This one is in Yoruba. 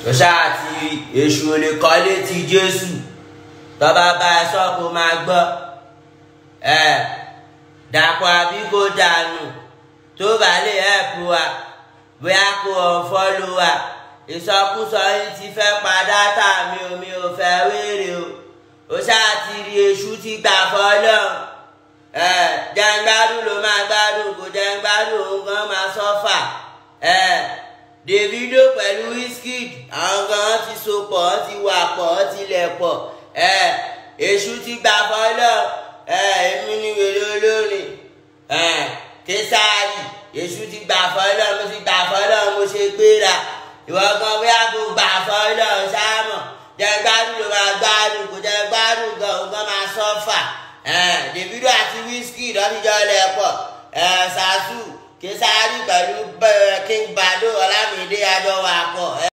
ṣọṣà àti èṣù olè kọ́lé ti jésù tọ́ba bá ẹ sọ kó máa gbọ́ ẹ dàpọ̀ àbí kó dànù tó bá lè ẹ̀pù wa bóyá kó ọ̀fọ́lù wa ìsọkúsọ yìí ti fẹ́ pa dátà mi ò mi ò fẹ́ wéèrè o ó ṣáà ti rí èṣù ti gbà fọ́lọ́ ẹ jẹ́ngbádùn ló máa gbádùn kò jẹ́ngbádùn òun gan máa sọ́fà ẹ Davido pẹ̀lú Wizkid àwọn gan ti so pọ̀ ọ́ ti wà pọ̀ ọ́ ti lẹ̀ pọ̀ ẹ èṣù ti gbà fọ́lọ́ ẹ èmi ni wèrè olórin ẹ késàárì èṣù ti gbà fọ́lọ́ mo ti gbà fọ́lọ́ mo ṣe gbéra ìwọ gan bóyá kò gbà fọ́lọ́ sáàmọ̀ jẹ́ gbádùn ló máa gbádùn kò jẹ́ gbádùn gan òun gan máa sọ́fà Davido àti Wizkid ọ̀díjọ́ lẹ̀ pọ̀ ṣáṣù késàárì pẹ̀lú King Bado Ọlámídé àjọ wà pọ̀.